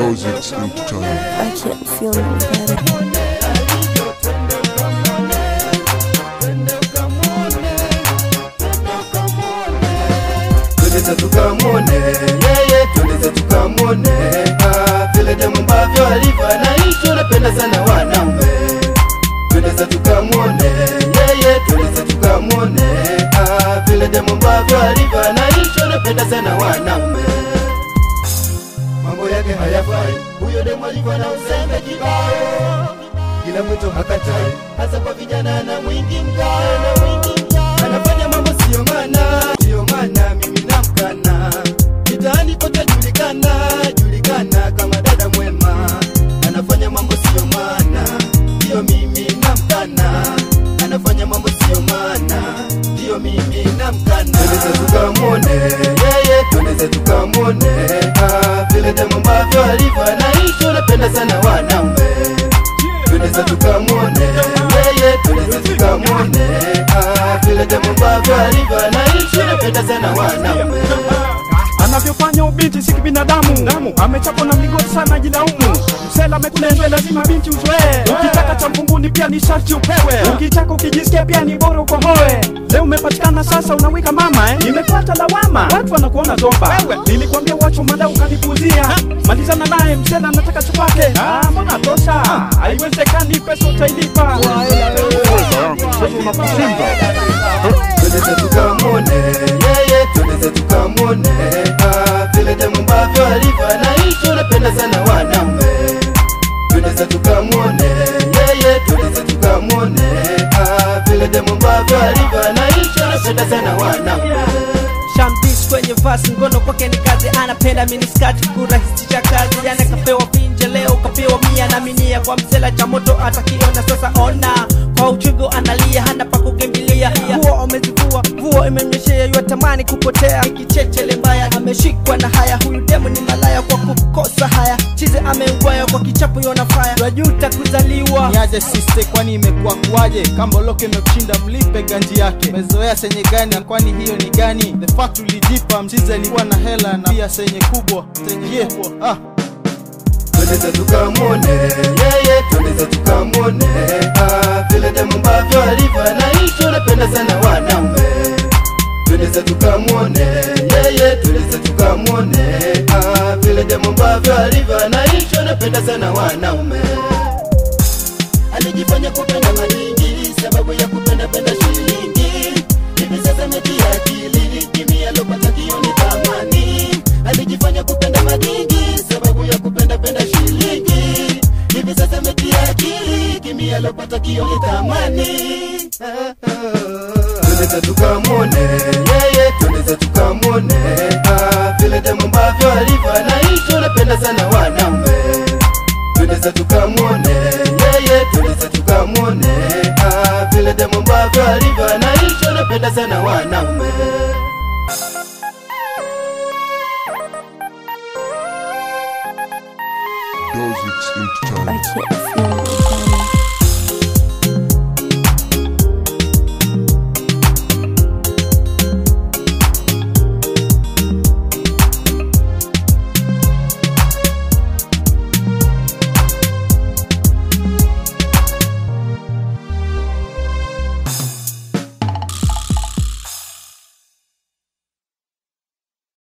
Dozix Entertainment. I can't feel no better. Twendeze tukamwone yeye, twendeze tukamwone ah, vile demu ambavyo alivyo anaishi, anapenda sana wanaume. Twendeze tukamwone yeye, twendeze tukamwone ah, vile demu ambavyo alivyo anaishi, anapenda sana wanaume. Mambo yake hayafai, huyo demu alivyo na uzembe kibao, kila mtu hakatai, hasa kwa vijana na mwingi mgao na mwingi mgao, anafanya mambo sio maana, sio maana mimi namkana, mitaani kote julikana, julikana kama dada mwema, anafanya mambo sio maana, ndio mimi namkana, anafanya mambo sio maana, ndio mimi namkana. Twendeze tukamwone yeye, twendeze tukamwone ah, vile demu ambavyo alivyo anaishi, anapenda sana wanaume twendeze tukamwone yeye, twendeze tukamwone ah, vile demu ambavyo alivyo anaishi, anapenda sana wanaume. anavyofanya ubinti si kibinadamu amechapwa na mligoti sana jilaumu msela amekunenze lazima binti uzoee ukitaka cha mvunguni pia ni sharti upewe ukitaka ukijisikia pia ni bora ukohoe leo umepatikana sasa unawika mama eh? imepata lawama watu wanakuona zomba nilikwambia wacho mada ukanipuzia malizana naye msela anataka chupake ah, mbona tosha haiwezekani pesa utailipa twendeze tukamwone yeye, twendeze tukamwone ah, vile demu ambavyo alivyo anaishi, anapenda sana wanaume. Twendeze tukamwone yeye, twendeze tukamwone ah, vile demu ambavyo alivyo anaishi, anapenda sana wanaume. Shambis kwenye vasi ngono kwake ni kazi, anapenda miniskati kurahisisha kazi. Jana kapewa pinje, leo kapewa mia na minia kwa msela cha moto atakiona sasa. Ona kwa uchigo analia, hana pa kukimbilia. Nguo amezivua, nguo imemnyeshea, yatamani kupotea. Kichechele mbaya ameshikwa na haya, huyu demu ni malaya kwa kukosa haya. Chize ameugwaya kwa kichapo yona faya, wajuta kuzaliwa niaje siste kwani imekuwa kuwaje kamboloke imekushinda mlipe ganji yake mezoea senye gani kwani hiyo ni gani the fact ulijipa mchize alikuwa na hela na pia senye kubwa senye yeah. ah. twendeze tukamwone yeye, twendeze tukamwone ah, vile demu ambavyo alivyo anaishi, anapenda sana wanaume. Twendeze tukamwone yeye, twendeze tukamwone ah, vile demu ambavyo alivyo anaishi, anapenda sana wanaume. Alijifanya kupenda madingi sababu ya kupenda penda shilingi, hivi sasa metia akili, kimi alopata kioni thamani. Alijifanya kupenda madingi sababu ya kupenda penda shilingi, hivi sasa metia akili, kimi alopata kioni thamani. Twendeze tukamwone yeye, twendeze tukamwone ah, vile demu ambavyo alivyo anaishi, anapenda sana wanaume twendeze tukamwone yeye, twendeze tukamwone ah, vile demu ambavyo alivyo anaishi, anapenda sana wanaume. Dozix I Entertainment. can't feel no better.